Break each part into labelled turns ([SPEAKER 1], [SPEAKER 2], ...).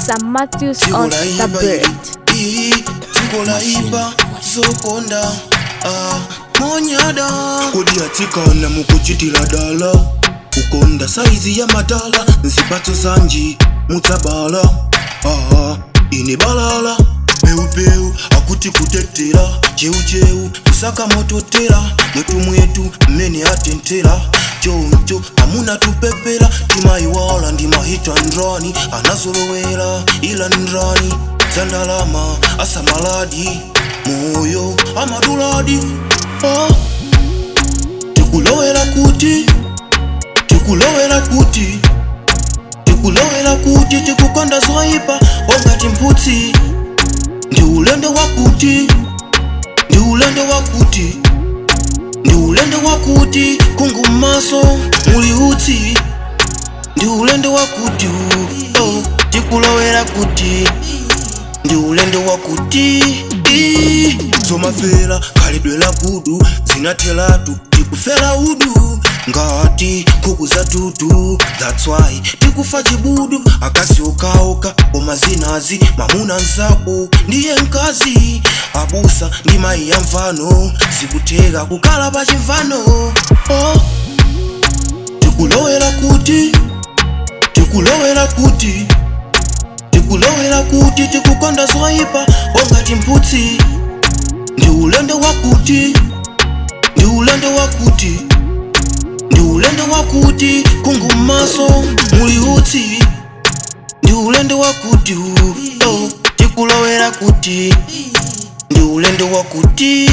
[SPEAKER 1] Sam Matthews on the
[SPEAKER 2] tikolaiba
[SPEAKER 1] bird.
[SPEAKER 2] ii tikolaiba zokonda ah, monyada kodi atsikana mukuchitila dala kukonda saizi ya madala nzipatso zanji mutsabala ah, ine balala peupeu akuti kutetera cheucheu kusaka mototera mwetu mwetu mmene atentera choncho amuna tupepera timaiwala ndimahita ndrani anazolowera ila ndrani zandalama asamaladi moyo amaduladi oh. tikulowera kuti tikulowera kuti tikulowera kuti tikukonda zoipa ongati mphutsi ndi ulendo wakuti ndi ulendo wakuti ndi ulendo wakuti kungu m'maso muli utsi ndi ulendo wakuti oh, tikulowera kuti ndi ulendo wakuti zomafera khalidwe la kudu zinathelatu tikufera udu ngati nkhuku za tutu that's why tikufa chibudu akazi okaoka koma zinazi mamuna nzako ndiye mkazi abusa ndi mayi ya mvano zikutheka kukhala pa chimvano oh. tikulowera kuti tikulowera kuti tikulowera kuti tikukonda zoipa ongati mphutsi ndi ulendo wakuti ndi ulendo wakuti ndi ulendo wakuti kungu m'maso muli utsi ndi ulendo wakuti oh, tikulowera kuti ndi ulendo wakuti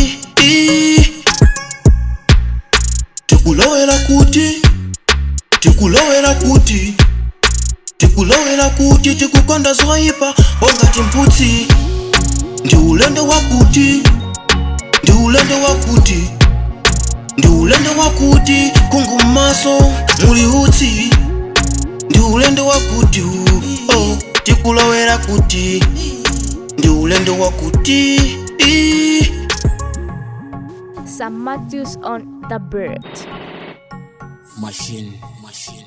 [SPEAKER 2] tikulowera kuti tikulowera kuti tikulowera kuti tikukonda zoipa ongati mphutsi ndi ulendo wakuti ndi ulendo wakuti ndi ulendo wakuti kungu m'maso muli utsi ndi ulendo wakuti oh, tikulowera kuti ndi ulendo wakuti
[SPEAKER 1] Sam Matthews on the bird.
[SPEAKER 3] Machine, machine.